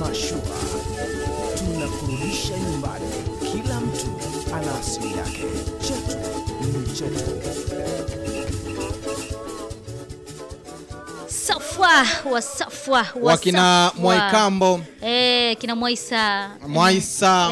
mashua tunakurudisha nyumbani. Kila mtu ana asili yake, chetu ni chetu. Safwa wa Safwa wa wakina Safwa. Mwaikambo, Eh, kina Mwaisa Mwaisa,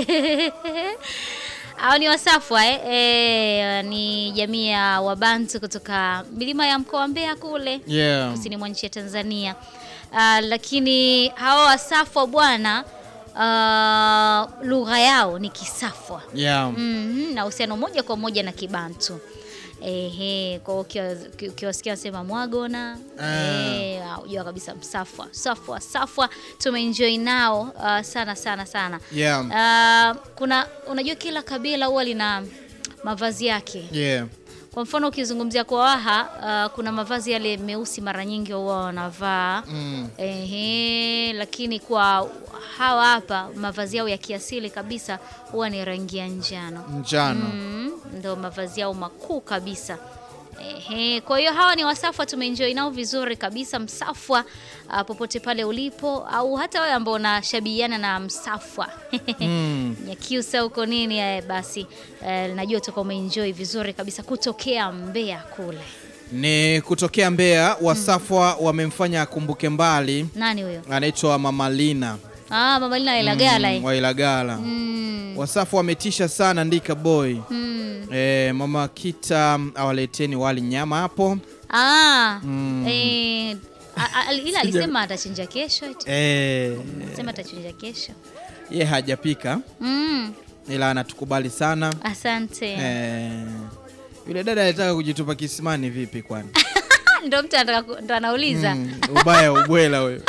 hao ni Wasafwa eh? Eh, ni jamii ya Wabantu kutoka milima ya mkoa wa Mbeya kule yeah. kusini mwa nchi ya Tanzania. Ah, lakini hawa Wasafwa bwana, ah, lugha yao ni Kisafwa. Yeah. Mhm, na uhusiano moja kwa moja na Kibantu. Ehe, kwa hiyo ukiwa- ukiwasikia wasema mwagona eh, unajua kabisa msafwa safwa safwa, tumeenjoy nao uh, sana sana sana. Yeah. Uh, kuna unajua kila kabila huwa lina mavazi yake. Yeah. Kwa mfano ukizungumzia kwa Waha uh, kuna mavazi yale meusi mara nyingi huwa wanavaa Mm. Ehe, lakini kwa hawa hapa mavazi yao ya kiasili kabisa huwa ni rangi ya njano. Njano. Mm, ndo mavazi yao makuu kabisa. Ehe, kwa hiyo hawa ni Wasafwa, tumeenjoy nao vizuri kabisa. Msafwa ah, popote pale ulipo, au hata wewe ambao unashabihiana na Msafwa Mm. Nyakyusa huko nini eh, basi eh, najua utakuwa umeenjoy vizuri kabisa kutokea Mbeya kule. Ni kutokea Mbeya, Wasafwa wamemfanya akumbuke mbali, Nani huyo? anaitwa Mama Lina Ah, Mama Lina Ilagala. mm, wa Ilagala. Mm, Wasafwa wametisha sana, ndika boy mm. e, Mama Kita awaleteni wali nyama hapo Ah, Mm. eh, a- a- ila alisema atachinja kesho eti. e, Alisema atachinja kesho. ye hajapika Mm, ila anatukubali sana asante. e, yule dada alitaka kujitupa kisimani vipi kwani? Ah, Ndo mtu anataka ku- ndo anauliza Mm, ubaya ubwela huyo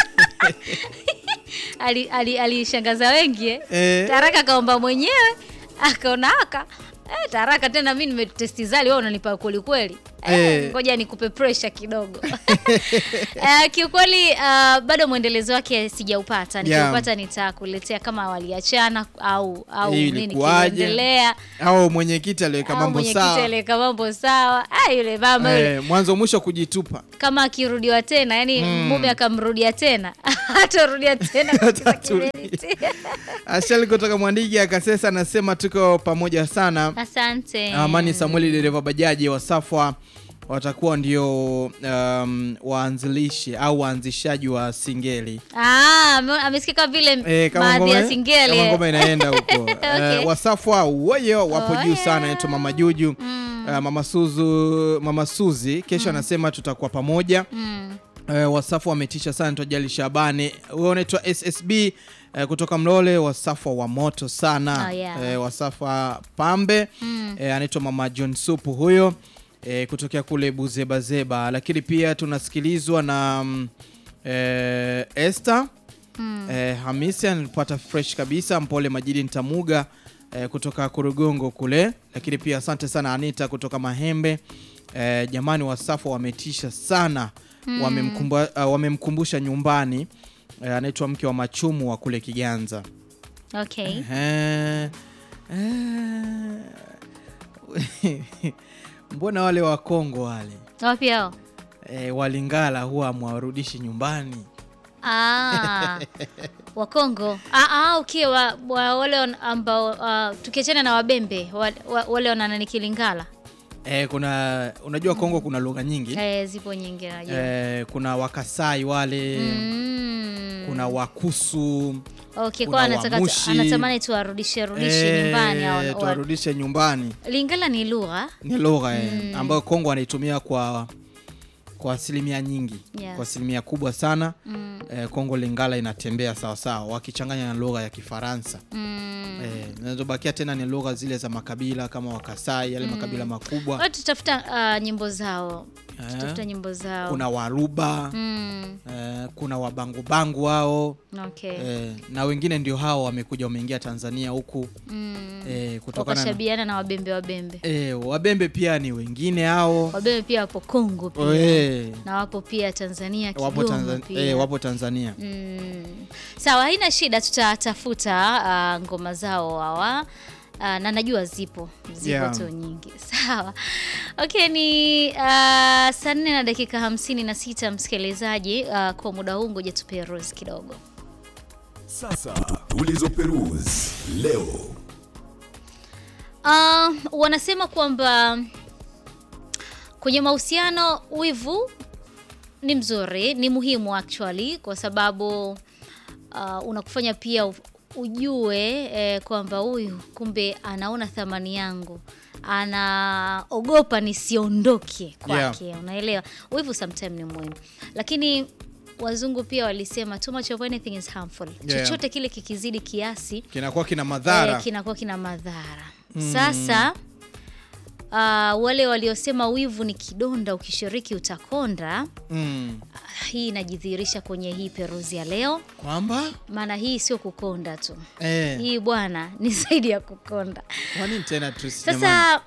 ali, ali, alishangaza wengi eh? Eh. Taraka kaomba mwenyewe akaona aka eh, Taraka tena mi nimetesti zali wewe unanipa kweli kweli eh, Eh. ngoja nikupe pressure kidogo eh, kiukweli uh, bado mwendelezo wake sijaupata nikiupata nitakuletea kama waliachana au au Hii nini ilikuwaje? kiliendelea au mwenyekiti aliweka au mambo mwenyekiti sawa aliweka mambo sawa ah, yule mama yule Eh, mwanzo mwisho kujitupa kama akirudiwa tena yani mume akamrudia tena hatarudia tena katika Hatatulia. kiberiti. Ashali kutoka Mwandigi akasesa anasema tuko pamoja sana. asante Amani Samueli dereva bajaji wa Safwa watakuwa ndio um, waanzilishi au waanzishaji wa singeli Ah, ame- amesikika vile Eh, kama baadhi ngoma, ya singeli kama eh. ngoma inaenda huko Okay. Eh, Wasafwa woyo wapo juu Oye. sana, naitwa Mama Juju Eh, Mama Suzu, Mama Suzi kesho anasema tutakuwa pamoja Mm. Eh, Wasafu wametisha sana Tojali Shabani. Wewe unaitwa SSB eh, kutoka Mlole. Wasafwa wa moto sana Oh, yeah. eh, Wasafwa pambe eh, anaitwa Mama John Supu huyo eh, kutokea kule Buzebazeba, lakini pia tunasikilizwa na mm, eh, Esther eh, Hamisi anapata fresh kabisa. Mpole Majidi Ntamuga eh, kutoka Kurugongo kule, lakini pia asante sana Anita kutoka Mahembe. Eh, jamani Wasafu wametisha sana wamemkumba, uh, wamemkumbusha nyumbani eh, anaitwa mke wa Machumu wa kule Kiganza. okay Eh, eh, mbona wale wa Kongo wale wapi hao eh, walingala huwa mwarudishi nyumbani ah, wakongo ah, ah, okay wa, wa, wale wan- ambao uh, tukiachana na wabembe wa, wa, wale wananani kilingala eh, kuna unajua Kongo kuna lugha nyingi eh, zipo nyingi najua eh, kuna Wakasai wale mm. kuna Wakusu okay kuna kwa anataka Wamushi. anatamani tuwarudishe rudishe eh, nyumbani au- wa- tuwarudishe nyumbani lingala ni lugha ni lugha eh, ambayo Kongo wanaitumia kwa kwa asilimia nyingi Yes. kwa asilimia kubwa sana mm. eh, Kongo Lingala inatembea sawasawa wakichanganya na lugha ya Kifaransa Mm. eh, zinazobakia tena ni lugha zile za makabila kama Wakasai yale makabila makubwa Watu tutafuta uh, nyimbo zao Eh. tutafuta nyimbo zao kuna Waruba mm. eh, kuna Wabangubangu wao okay eh, na wengine ndio hao wamekuja wameingia Tanzania huku mm. eh, kutokana na wakashabiana na wabembe wabembe eh, Wabembe pia ni wengine hao wabembe pia wapo Kongo pia eh, na wapo pia Tanzania wapo, Kigoma Tanzania, pia eh, wapo Tanzania Mm. Sawa, haina shida, tutatafuta uh, ngoma zao hawa uh, na najua zipo zipo Yeah. tu nyingi. Sawa, okay, ni uh, saa nne na dakika hamsini na sita msikilizaji. Uh, kwa muda huu ngoja tupee rose kidogo. Sasa tulizoperuzi leo. Uh, wanasema kwamba kwenye mahusiano wivu ni mzuri, ni muhimu actually kwa sababu uh, unakufanya pia u- ujue eh, kwamba huyu kumbe anaona thamani yangu, anaogopa nisiondoke kwake unaelewa. Wivu sometime ni muhimu, lakini wazungu pia walisema too much of anything is harmful. Yeah. Chochote kile kikizidi kiasi kinakuwa kina madhara eh, kinakuwa kina madhara. Sasa uh, wale waliosema wivu ni kidonda, ukishiriki utakonda, mm. hii inajidhihirisha kwenye hii peruzi ya leo, kwamba maana hii sio kukonda tu, eh, hii bwana ni zaidi ya kukonda. kwa nini tena Tris, jamani? Sasa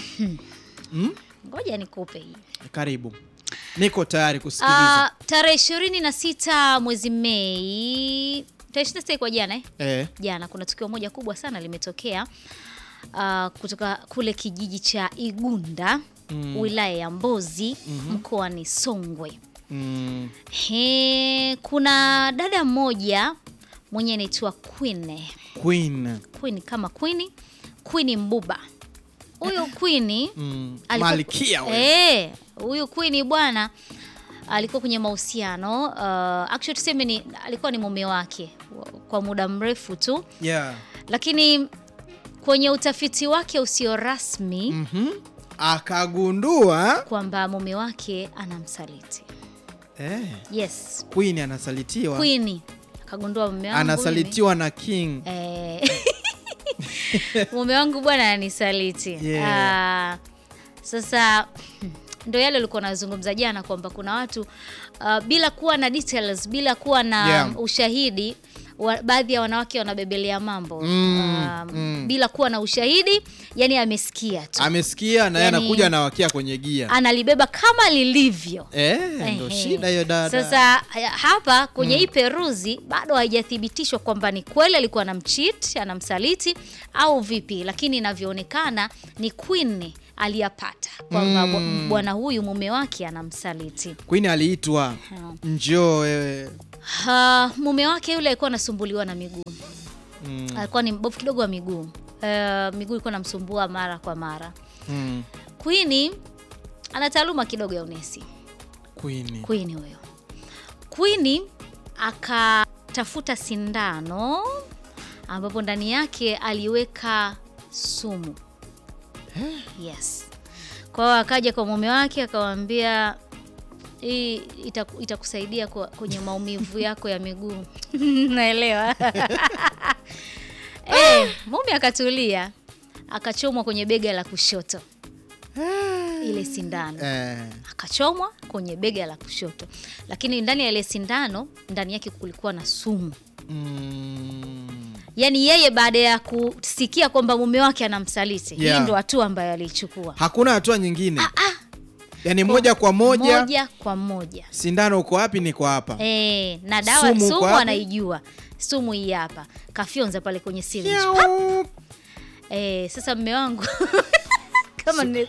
Mm? ngoja nikupe hii karibu niko tayari kusikiliza uh, tarehe ishirini na sita mwezi Mei, tarehe ishirini na sita kwa jana eh? eh, jana kuna tukio moja kubwa sana limetokea uh, kutoka kule kijiji cha Igunda wilaya ya Mbozi mkoani Songwe. mm, He, kuna dada mmoja mwenye anaitwa Queen. Queen Queen kama Queen, Queen Mbuba. Huyu Queen mm, alikuwa- malkia we. Eh, huyu Queen bwana alikuwa kwenye mahusiano uh, actually tuseme ni alikuwa ni mume wake kwa muda mrefu tu yeah. lakini kwenye utafiti wake usio rasmi Mhm. akagundua kwamba mume wake anamsaliti. eh, Yes, Queen anasalitiwa Queen akagundua mume wangu anasalitiwa na King mimi, eh, mume wangu bwana ananisaliti. Yeah. Ah, sasa ndo yale ulikuwa nazungumza jana kwamba kuna watu uh, bila kuwa na details, bila kuwa na Yeah. ushahidi wa, baadhi ya wanawake wanabebelea mambo Mm, Ah, mm. bila kuwa na ushahidi, yani amesikia tu amesikia na yeye Yani- anakuja anawakia kwenye gia analibeba kama lilivyo. eh, ndo Ehe. shida hiyo dada Sasa ya- hapa kwenye hii peruzi bado haijathibitishwa kwamba ni kweli alikuwa anamcheat, anamsaliti au vipi, lakini inavyoonekana ni Queen aliyapata kwamba bwa- bwana huyu mume wake anamsaliti. Queen aliitwa Ha. njoo wewe Ha, mume wake yule alikuwa anasumbuliwa na miguu mm, alikuwa ni mbovu kidogo wa miguu uh, miguu ilikuwa namsumbua mara kwa mara. mm, Queen ana taaluma kidogo ya unesi. Queen Queen huyo. Queen akatafuta sindano ambapo ndani yake aliweka sumu. Yes. Kwa hiyo akaja kwa mume wake akamwambia hii itaku- itakusaidia kwa- kwenye maumivu yako ya miguu. Naelewa. Eh, mume akatulia akachomwa kwenye bega la kushoto ile sindano eh, akachomwa kwenye bega la kushoto, lakini ndani ya ile sindano ndani yake kulikuwa na sumu. mm, Yaani yeye baada ya kusikia kwamba mume wake anamsaliti, Yeah. hii ndo hatua ambayo aliichukua hakuna hatua nyingine yaani moja kwa moja moja kwa moja. sindano uko wapi niko hapa E, na dawa Sumu sumu, uko wapi? anaijua sumu hii hapa, kafyonza pale kwenye syringe. Nyau. E, sasa mme wangu kama ne...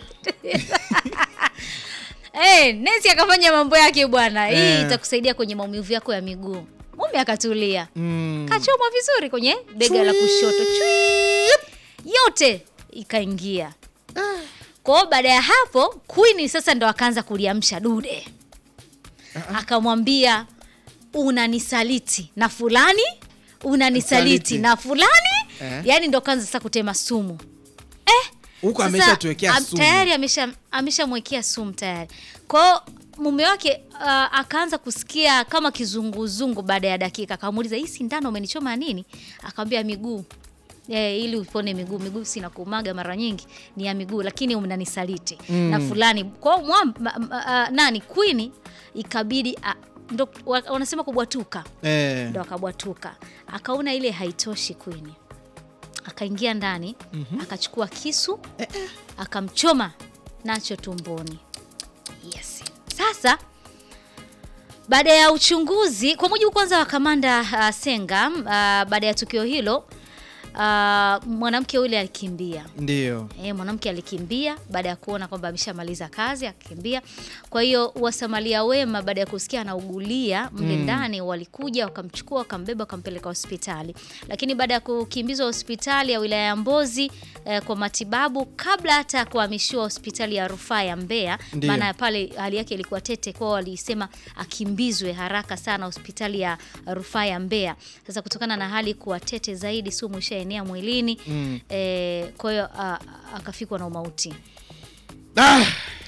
e, nesi akafanya mambo yake bwana, hii Eh. itakusaidia kwenye maumivu yako ya miguu. Mume akatulia Mm, kachomwa vizuri kwenye bega la kushoto Chui! yote ikaingia. Kwa hiyo baada ya hapo Queen sasa ndo akaanza kuliamsha dude, akamwambia unanisaliti na fulani, unanisaliti Saliti. na fulani Eh. yaani ndo kaanza sasa kutema sumu huko Sasa, ameshatuwekea am- sumu tayari amesha ameshamwekea sumu tayari. Kwa hiyo mume wake uh, akaanza kusikia kama kizunguzungu baada ya dakika, akamuuliza hii sindano umenichoma nini? Akamwambia miguu. Eh, ili upone miguu, miguu sina kumaga mara nyingi ni ya miguu, lakini unanisaliti na fulani. Kwa hiyo mwam- ma- ma- ah, nani Queen ikabidi ah, ndo wa- wanasema kubwatuka eh, ndo akabwatuka, akaona ile haitoshi Queen, akaingia ndani akachukua kisu akamchoma nacho tumboni. Yes. Sasa baada ya uchunguzi, kwa mujibu kwanza wa kamanda uh, Senga uh, baada ya tukio hilo ah, mwanamke yule alikimbia Ndio. E, mwanamke alikimbia baada ya kuona kwamba ameshamaliza kazi akakimbia. Kwa hiyo wasamalia wema baada ya kusikia anaugulia mle ndani walikuja wakamchukua wakambeba wakampeleka hospitali, lakini baada ya kukimbizwa hospitali ya wilaya ya Mbozi eh, kwa matibabu kabla hata ya kuhamishiwa hospitali ya rufaa ya Mbeya, Ndiyo. maana pale hali yake ilikuwa tete, kwao walisema akimbizwe haraka sana hospitali ya rufaa ya Mbeya. Sasa kutokana na hali kuwa tete zaidi, sumu ishaenea mwilini Mm. eh, kwa hiyo ah, akafikwa na umauti Ah!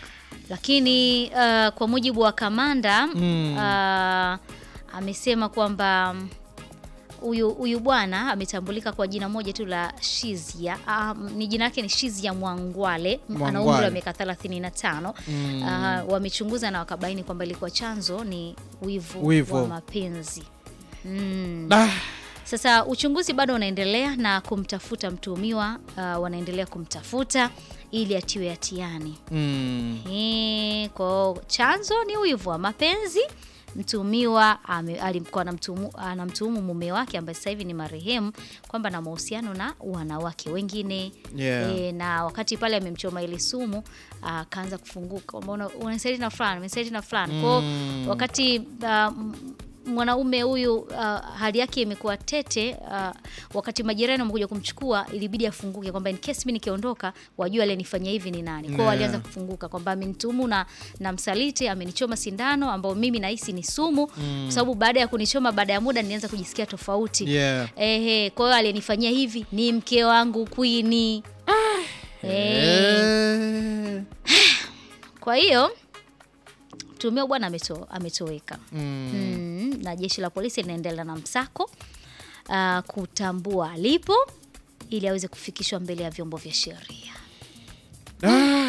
lakini uh, kwa mujibu wa kamanda Mm. uh, amesema kwamba mm, huyu huyu bwana ametambulika kwa jina moja tu la Shizia. Uh, ni jina lake ni Shizia Mwangwale, ana umri Mwangwale. wa miaka 35. Mm. Uh, wamechunguza na wakabaini kwamba ilikuwa chanzo ni wivu, Wivu. wa mapenzi mm. Ah! Sasa uchunguzi bado unaendelea na kumtafuta mtuhumiwa uh, wanaendelea kumtafuta ili atiwe hatiani. Mm. Eh, kwa chanzo ni wivu wa mapenzi. Mtuhumiwa ame- alikuwa anamtuhumu anamtuhumu mume wake ambaye sasa hivi ni marehemu kwamba na mahusiano na wanawake wengine Yeah. Eh, na wakati pale amemchoma ile sumu akaanza kufunguka kwamba una- unanisaliti na fulani unanisaliti na fulani kwao Mm. wakati ah, m- mwanaume huyu uh, hali yake imekuwa tete uh, wakati majirani wamekuja kumchukua ilibidi afunguke kwamba in case mimi nikiondoka wajua alenifanyia hivi ni nani kwao Yeah. alianza kufunguka kwamba amenituhumu na, na msaliti amenichoma sindano ambao mimi nahisi ni sumu kwa sababu baada ya kunichoma baada ya muda nilianza kujisikia tofauti Yeah. Ehe, kwa hiyo aliyenifanyia hivi ni mke wangu Queen. Eh, Eh. kwa hiyo mtuhumiwa bwana ameto, ametoweka Mm. mm, na jeshi la polisi linaendelea na msako uh, kutambua alipo ili aweze kufikishwa mbele ya vyombo vya sheria. Ah!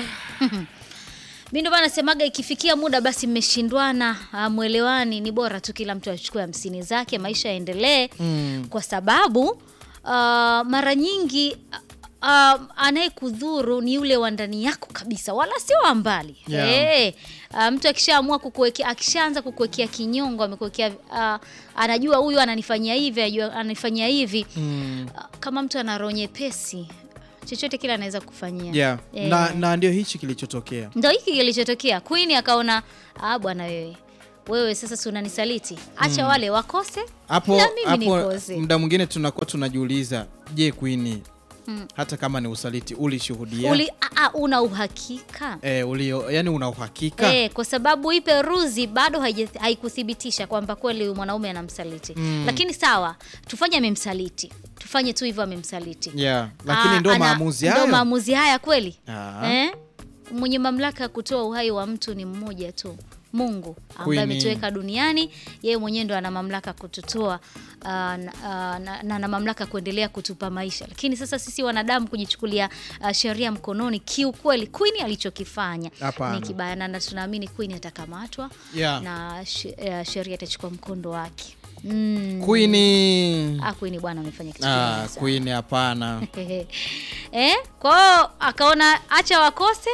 Mi ndio maana nasemaga ikifikia muda basi mmeshindwana, ah, mwelewani, ni bora tu kila mtu achukue hamsini zake, maisha yaendelee Mm. kwa sababu ah, mara nyingi ah, anayekudhuru ni yule wa ndani yako kabisa, wala sio wa mbali. Yeah. Eh, ah, mtu akishaamua kukuwekea, akishaanza kukuwekea kinyongo, amekuwekea ah, anajua huyu ananifanyia hivi, anajua ananifanyia hivi Mm. Ah, kama mtu ana roho nyepesi, chochote kile anaweza kufanyia Yeah. Eh. Na, na ndio hichi kilichotokea. ndo hiki kilichotokea. Queen akaona ah, bwana wewe wewe sasa si unanisaliti, acha wale wakose hapo na mimi hapo nikose. muda mwingine tunakuwa tunajiuliza je Queen hata kama ni usaliti ulishuhudia Uli, a, a, una uhakika eh, ulio yani una uhakika Eh, kwa sababu hii peruzi bado haija- haikuthibitisha kwamba kweli huyu mwanaume anamsaliti Mm. lakini sawa, tufanye amemsaliti, tufanye tu hivyo amemsaliti. yeah. lakini Ah, ndo ana- maamuzi ndo hayo maamuzi haya kweli Ah. eh? Mwenye mamlaka ya kutoa uhai wa mtu ni mmoja tu, Mungu ambaye Queen. ametuweka duniani. Yeye mwenyewe ndo ana mamlaka ya kututoa ah, na, ah, na, na, na mamlaka ya kuendelea kutupa maisha, lakini sasa sisi wanadamu kujichukulia ah, sheria mkononi, kiukweli Queen alichokifanya Hapana. ni kibaya, na tunaamini Queen atakamatwa Yeah. na she- eh, sheria itachukua mkondo wake. Mm. Queen Ah, Queen bwana amefanya kitu ah, kibaya sana. Queen hapana eh, kwao akaona acha wakose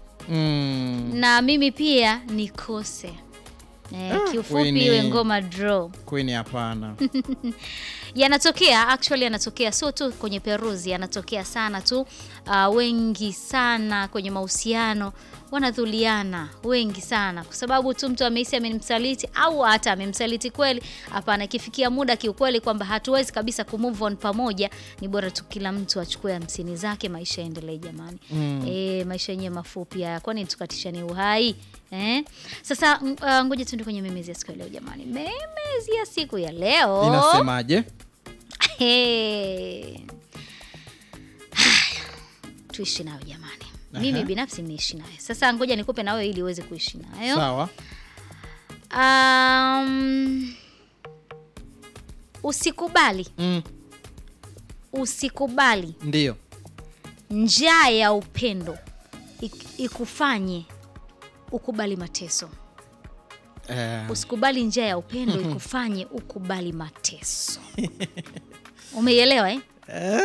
mm. na mimi pia nikose eh, Ah, kiufupi Queen. iwe ngoma draw. Queen hapana Yanatokea actually, yanatokea sio tu kwenye peruzi, yanatokea sana tu. Uh, wengi sana kwenye mahusiano wanadhuliana, wengi sana, kwa sababu tu mtu amehisi amemsaliti au hata amemsaliti kweli. Hapana, ikifikia muda kiukweli kwamba hatuwezi kabisa kumove on pamoja, ni bora tu kila mtu achukue hamsini zake, maisha yaendelee jamani. Mm. E, maisha yenyewe mafupi haya, kwani tukatishane uhai eh? Sasa mm, uh, ngoja tuende kwenye memezi ya siku ya leo jamani. Memezi ya siku ya leo inasemaje Hey. Haya, tuishi nayo jamani. Mimi Aha. binafsi nimeishi nayo. Sasa ngoja nikupe na wewe ili uweze kuishi nayo. sawa Um, usikubali, mm. usikubali ndio njaa ya upendo ik- ikufanye ukubali mateso. eh, Usikubali njaa ya upendo ikufanye ukubali mateso. Umeielewa eh? eh,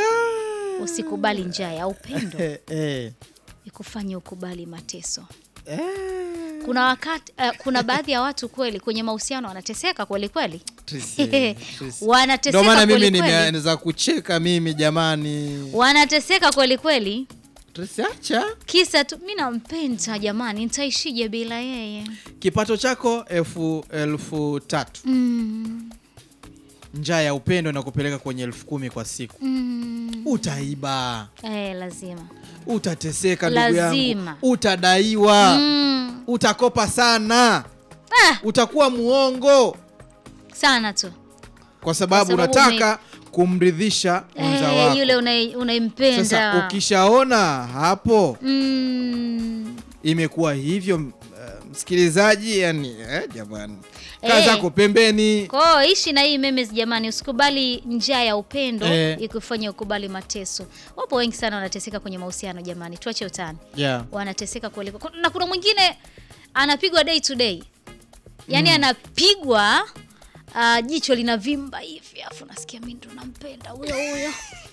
Usikubali njaa ya upendo eh, eh, ikufanye ukubali mateso. eh. kuna wakati uh, kuna baadhi ya watu kweli kwenye mahusiano wanateseka kweli kweli Trisi, Trisi. wanateseka Ndio maana mimi kweli kweli nimeanza kucheka mimi jamani. wanateseka kweli kweli Trisi, acha kisa tu mi nampenda jamani nitaishije bila yeye kipato chako elfu elfu tatu mm, njaa ya upendo na kupeleka kwenye elfu kumi kwa siku mm, utaiba eh, lazima utateseka ndugu yangu Lazima. utadaiwa mm, utakopa sana ah, utakuwa muongo sana tu kwa sababu, Kwa sababu unataka kumridhisha mwenza eh, wako yule unai- unaimpenda sasa ukishaona hapo mm, imekuwa hivyo m- eh, msikilizaji yani eh, jamani kaa Eh. zako pembeni kwao ishi na hii memes jamani usikubali njia ya upendo Eh. ikufanya ukubali mateso wapo wengi sana wanateseka kwenye mahusiano jamani tuache utani yeah. wanateseka kweli Ku- na kuna mwingine anapigwa day to day yaani anapigwa uh, jicho linavimba hivi afu nasikia mi ndo nampenda huyo huyo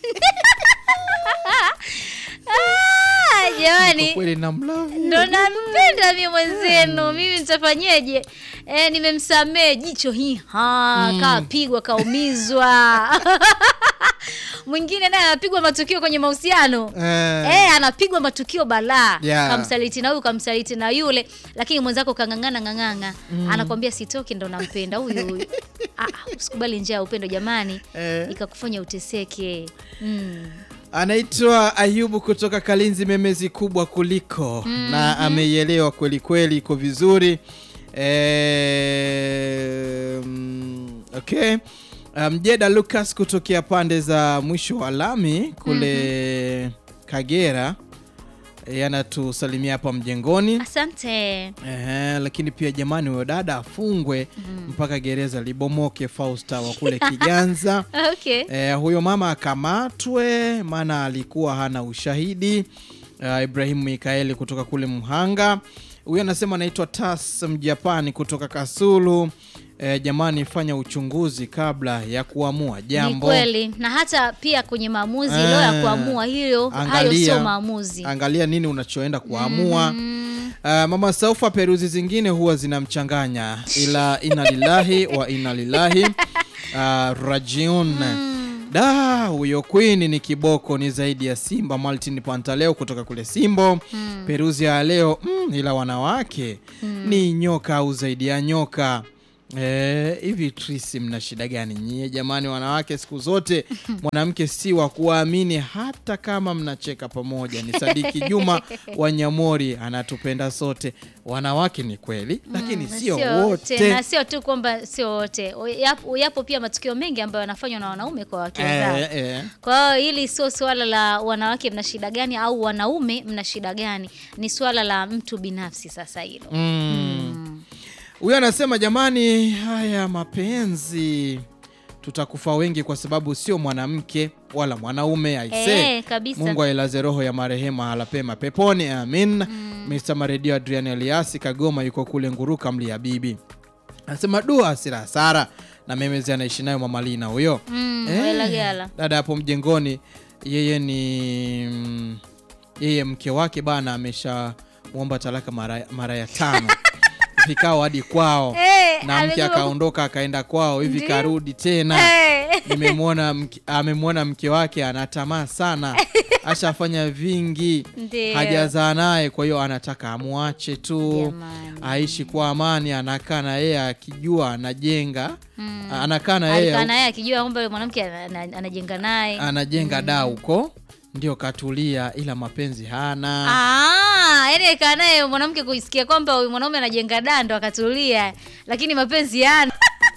Ah, Kwa jamani kweli namlavi ndo nampenda mi mwenzenu mimi nitafanyeje e, nimemsamee jicho hii ha kapigwa kaumizwa mwingine naye anapigwa matukio kwenye mahusiano Eh. Eh, anapigwa matukio balaa Yeah. kamsaliti na huyu kamsaliti na yule lakini mwenzako kang'ang'ana ng'ang'anga anakwambia sitoki ndo nampenda huyu huyu ah, usikubali njia ya upendo jamani Eh. ikakufanya uteseke mm. anaitwa ayubu kutoka kalinzi memezi kubwa kuliko na ameielewa kweli kweli iko vizuri e, mm, okay mjeda lucas kutokea pande za mwisho wa lami kule kagera e, anatusalimia hapa mjengoni asante Ehe, lakini pia jamani huyo dada afungwe mpaka gereza libomoke fausta wa kule kiganza okay Eh, huyo mama akamatwe maana alikuwa hana ushahidi. Uh, Ibrahimu Mikaeli kutoka kule Mhanga, huyo anasema anaitwa Tas Mjapani kutoka Kasulu. Eh, jamani, fanya uchunguzi kabla ya kuamua ni jambo. kweli na hata pia kwenye maamuzi Eh, leo ya kuamua hiyo hayo angalia. sio maamuzi Angalia nini unachoenda kuamua. Uh, mama Saufa, peruzi zingine huwa zinamchanganya, ila inna lillahi wa inna lillahi uh, rajiun da huyo queen ni kiboko ni zaidi ya simba maltin pantaleo kutoka kule simbo peruzi ya leo mm, ila wanawake ni nyoka au zaidi ya nyoka Eh, hivi trisi mna shida gani nyie jamani wanawake siku zote mwanamke si wa kuwaamini hata kama mnacheka pamoja ni sadiki juma wa nyamori anatupenda sote wanawake ni kweli lakini Na sio wote na sio tu kwamba sio wote yapo, yapo pia matukio mengi ambayo yanafanywa na wanaume kwa wake zao eh, eh. kwa hiyo hili sio swala la wanawake mna shida gani au wanaume mna shida gani ni swala la mtu binafsi sasa hilo Mm. huyo anasema jamani haya mapenzi tutakufa wengi kwa sababu sio mwanamke wala mwanaume aise Eh, kabisa. mungu ailaze roho ya marehemu mahala pema peponi amin mr maredio adrian eliasi kagoma yuko kule nguruka mlia bibi anasema dua hasira hasara na memezi anaishi nayo mamalina huyo Mm, Eh, welagala. dada hapo mjengoni yeye ni mm, yeye mke wake bana amesha mwomba talaka mara, mara ya tano vikao hadi kwao Eh, na mke amesema- akaondoka akaenda kwao hivi Ndiyo. karudi tena Eh. nimemwona mke- amemwona mke wake anatamaa sana ashafanya vingi Ndiyo. hajazaa naye kwa hiyo anataka amwache tu Jamani. aishi kwa amani anakaa na yeye akijua anajenga Mm. anakaa na alikaa yeye naye akijua kwamba yule mwanamke ana- ana- anajenga naye anajenga daa huko ndio katulia ila mapenzi hana Ah, yani alikaa naye mwanamke kuisikia kwamba huyu mwanaume anajenga dando akatulia lakini mapenzi yana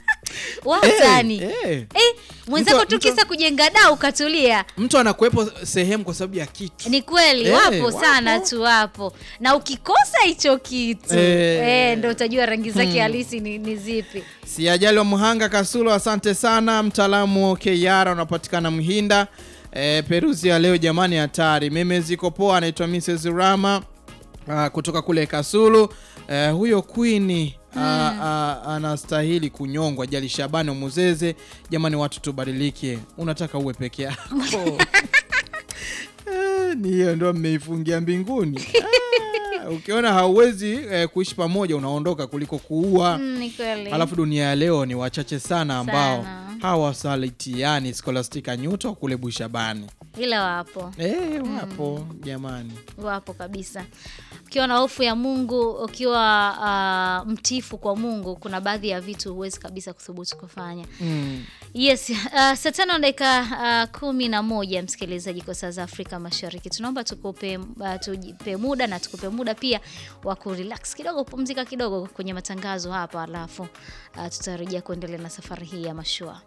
watani Eh, eh, eh. mwenzako Mtu- tu mtu- kisa kujenga daa ukatulia mtu anakuwepo sehemu kwa sababu ya kitu ni kweli Eh, wapo wapo. sana tu wapo na ukikosa hicho kitu Eh. eh, ndo utajua rangi zake halisi ni, ni zipi si ajali wa mhanga kasulo asante sana mtaalamu keyara unapatikana mhinda e, peruzi ya leo jamani hatari meme ziko poa anaitwa mrs rama uh, kutoka kule kasulu uh, huyo queen uh, uh, anastahili kunyongwa jali shabani muzeze jamani watu tubadilike unataka uwe peke yako Eh, ni hiyo ndo mmeifungia mbinguni Ah, ukiona hauwezi eh, kuishi pamoja unaondoka kuliko kuua Mm, ni kweli. alafu dunia ya leo ni wachache sana ambao Sana. hawasalitiani Scholastica Nyuto kule Bushabani ila wapo eh, wapo jamani wapo kabisa ukiwa na hofu ya mungu ukiwa uh, mtifu kwa mungu kuna baadhi ya vitu huwezi kabisa kuthubutu kufanya mm. yes uh, saa tano na dakika uh, kumi na moja msikilizaji kwa saa za afrika mashariki tunaomba tukupe uh, tujipe muda na tukupe muda pia wa kurelax kidogo kupumzika kidogo kwenye matangazo hapa alafu uh, tutarejea kuendelea na safari hii ya mashua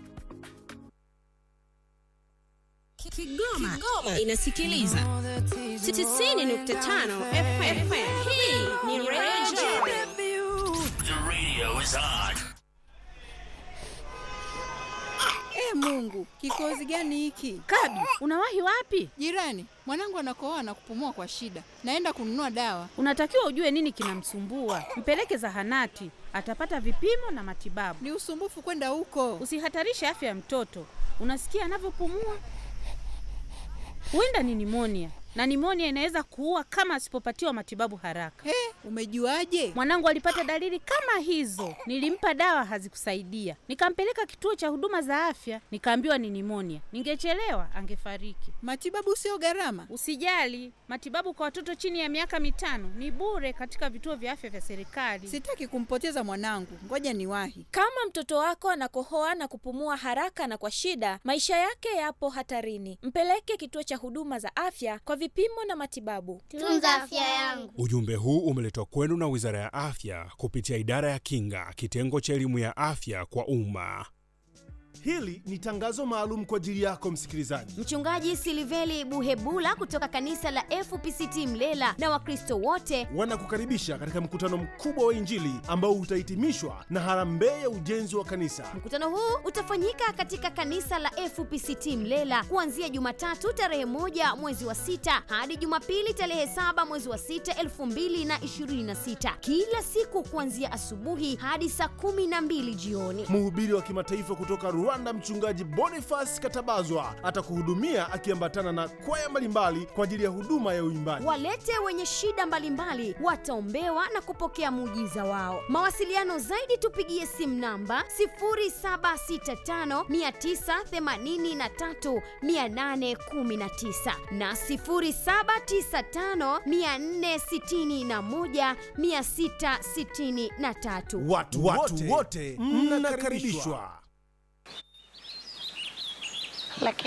Kigoma, Kigoma inasikiliza 90.5 FM. Hii ni Radio E Mungu, kikozi gani hiki? Kabi, unawahi wapi? Jirani, mwanangu anakohoa na kupumua kwa shida. Naenda kununua dawa. Unatakiwa ujue nini kinamsumbua, mpeleke zahanati, atapata vipimo na matibabu. Ni usumbufu kwenda huko. Usihatarishe afya ya mtoto. Unasikia anavyopumua? Huenda ni nimonia, na nimonia inaweza kuua kama asipopatiwa matibabu haraka. He, umejuaje? Mwanangu alipata dalili kama hizo, nilimpa dawa hazikusaidia, nikampeleka kituo cha huduma za afya, nikaambiwa ni nimonia. Ningechelewa angefariki. Matibabu sio gharama. Usijali, matibabu kwa watoto chini ya miaka mitano ni bure katika vituo vya afya vya serikali. Sitaki kumpoteza mwanangu. Ngoja niwahi. Kama mtoto wako anakohoa na kupumua haraka na kwa shida, maisha yake yapo hatarini. Mpeleke kituo cha huduma za afya kwa vipimo na matibabu. Tunza afya yangu. Ujumbe huu umeletwa kwenu na Wizara ya Afya kupitia Idara ya Kinga, kitengo cha elimu ya afya kwa umma. Hili ni tangazo maalum kwa ajili yako msikilizaji. Mchungaji Siliveli Buhebula kutoka kanisa la FPCT Mlela na Wakristo wote Wanakukaribisha katika mkutano mkubwa wa Injili ambao utahitimishwa na harambee ya ujenzi wa kanisa. Mkutano huu utafanyika katika kanisa la FPCT Mlela kuanzia Jumatatu tarehe moja mwezi wa sita hadi Jumapili tarehe saba mwezi wa sita elfu mbili na ishirini na sita kila siku kuanzia asubuhi hadi saa kumi na mbili jioni. Mhubiri wa kimataifa kutoka Rwanda, mchungaji Boniface Katabazwa atakuhudumia akiambatana na kwaya mbalimbali kwa ajili ya huduma ya uimbaji. Walete wenye shida mbalimbali wataombewa na kupokea muujiza wao. Mawasiliano zaidi tupigie simu namba 0765983819 na 0795461663. Watu wote mnakaribishwa.